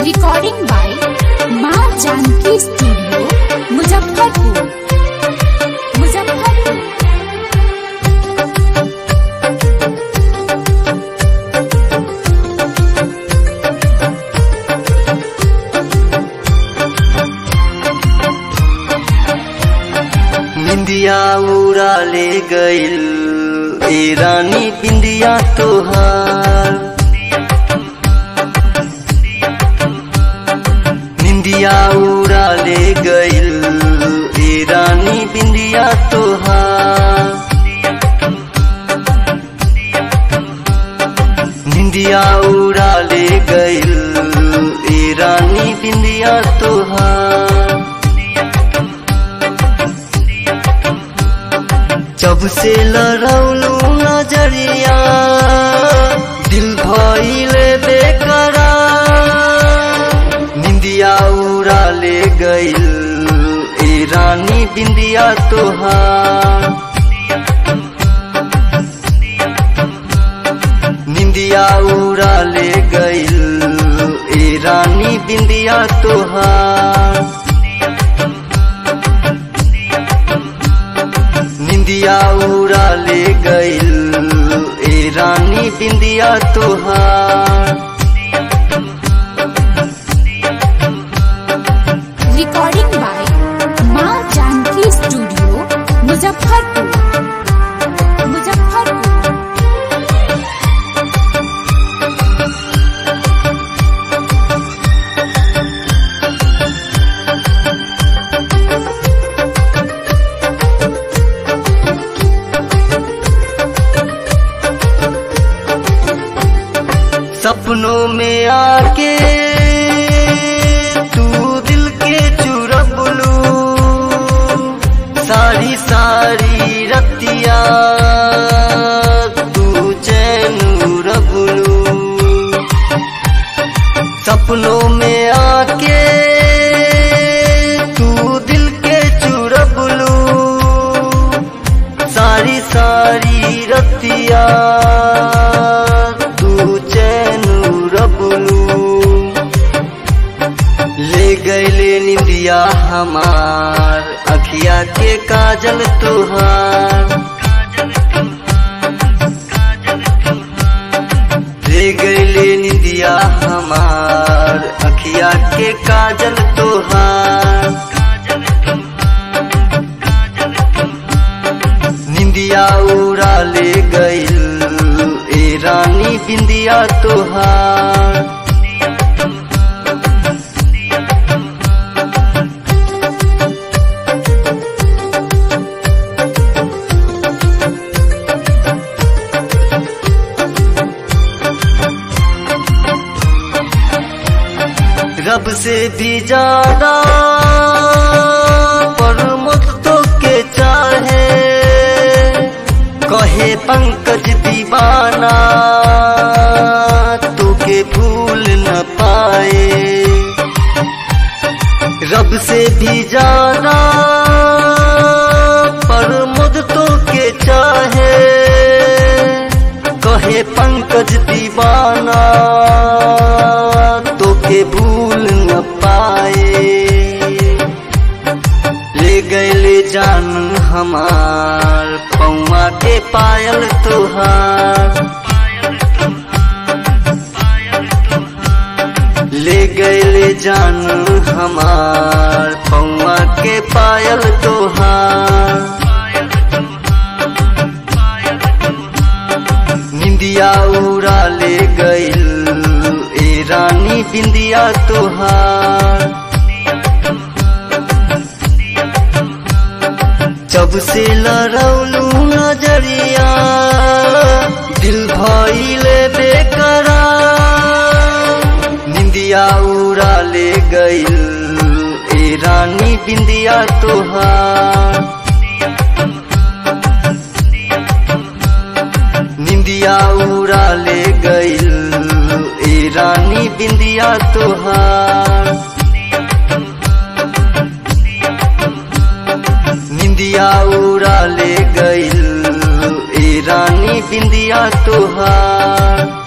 recording by माँ Janaki studio Muzaffarpur Muzaffarpur निंदिया उड़ा ले गइल ए रानी बिंदिया तोहार निंदिया उड़ा ले गइल ए रानी बिंदिया तोहार निंदिया उड़ा ले गइल ए रानी बिंदिया तोहार जब से लड़ौलू नजरिया दिल भइले बेकरार निंदिया उड़ा ले गइल ए रानी बिंदिया तोहार निंदिया उड़ा ले गइल ए रानी बिंदिया तोहार निंदिया उड़ा ले गइल ए रानी बिंदिया तोहार रिकॉर्डिंग बाय माँ जानकी स्टूडियो मुजफ्फरपुर मुजफ्फरपुर सपनों में आके तू दिल के चुरबलू सारी सारी रतिया तू चैन रबलू सपनों में आके तू दिल के चुरबलू सारी सारी रतिया तू चैन रबलू ले गैले निंदिया हमार अखिया के काजल तुहार ले गैले निंदिया हमार अखिया के काजल तुहार निंदिया उड़ा ले गइल ए रानी बिंदिया तोहार रब से भी ज्यादा पर मुझ तो के चाहे कहे पंकज दीवाना तू के भूल न पाए रब से भी ज्यादा पर मुझ तो के चाहे कहे पंकज दीवाना तो के भूल न पाए ले गए जान हमार पौआ के पायल तुहार ले गए जान हमार पौआ के पायल तुहार निंदिया उड़ा ले गइल ए रानी बिंदिया तोहार जब से लड़ौलू नजरिया दिल भइले बेकरार निंदिया उड़ा ले गइल ए रानी बिंदिया तोहार निंदिया उड़ा ले गइल ए रानी बिंदिया तोहार निंदिया उड़ा ले गइल ए रानी बिंदिया तोहार